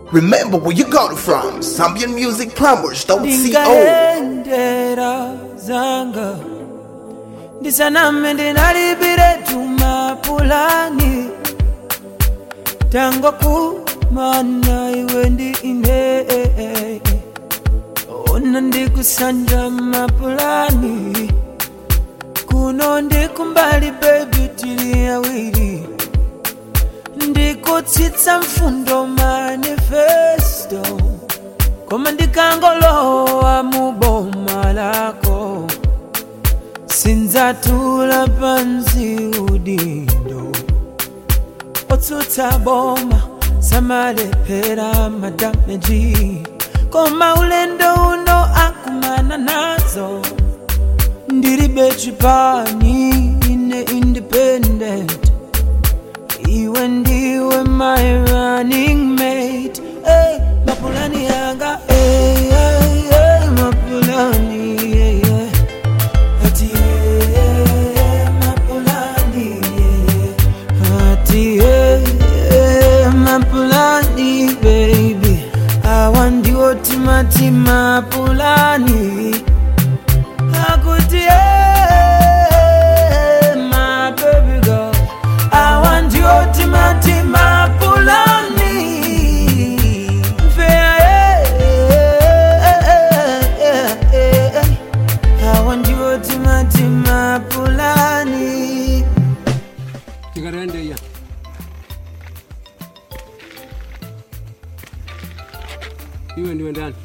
Remember where you got it from. Zambian Music Plumbers, don't CO. ndingaendera zanga ndisaname ndinalipire tumapulani tango kumana iwe ndi ine ona ndikusanja mapulani kuno ndikumbali bebi tili awiri ndikutsitsa mfundo manifesto koma ndikangolowa mu boma lako sindzatula pansi udindo otsutsa boma samalephera madameji koma ulendo uno akumana nazo ndilibe chipani ine independent iwe ndiwe my running mate hey, mapulani yanga hey, hey, hey, mapulani yeah, yeah. ati hey, hey, mapulani yeah, yeah. ati hey, hey, mapulani baby awa ndiwo timati mapulani akuti hey, my baby girl I want you to mati mapulani I want you to mati mapulani tikarende iya iwe ndiwe ndani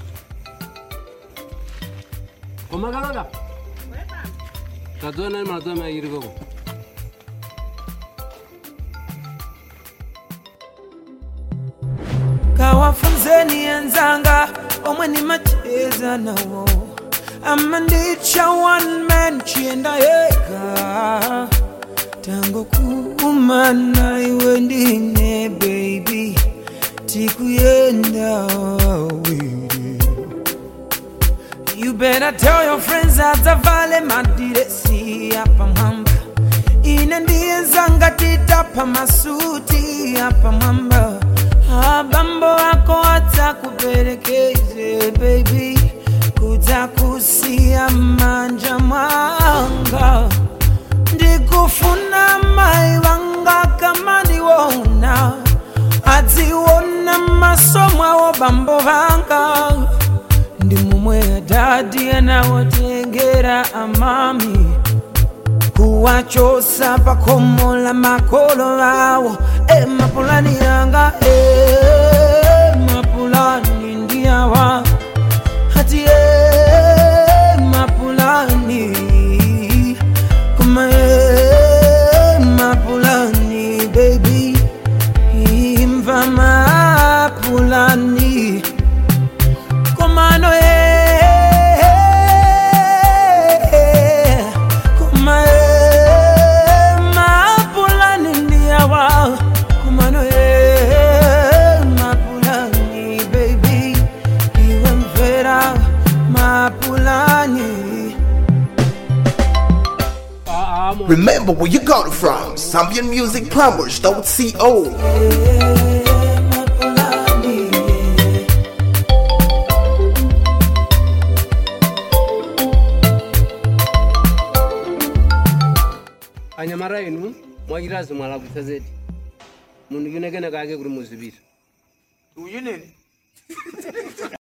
komakalola tadzona mazuva mairi koko kawafunzeni enzanga omwe nimacheza nawo ama ndicha one man chienda yega tango kumana iwe ndine baby tikuyenda awiri You better tell your friends adzavale madiresi apa mwamba ine ndiye zanga titapa masuti apa mwamba abambo ako adzakuperekeze baby kudzakusiya manja mwanga ndikufuna mai vanga kama ndiwona adziona maso mwawo bambo vanga ndi mumwe adadi anawotengera amami kuwachosa pakomo la makolo awo e mapulani yanga e mapulani ndiyawa hati e mapulani kuma e mapulani baby imva mapulani Komano eh, Koma eh, mapulani ndiyawa Komano eh, mapulani baby Iwe mvera mapulani amo Remember where you got it from. Zambian Music Plumbers, don't CO. mapulani anyamara inu mwachitazi mwalakwitsa zedi munhu kunekene kake kuri muzivira uyu nini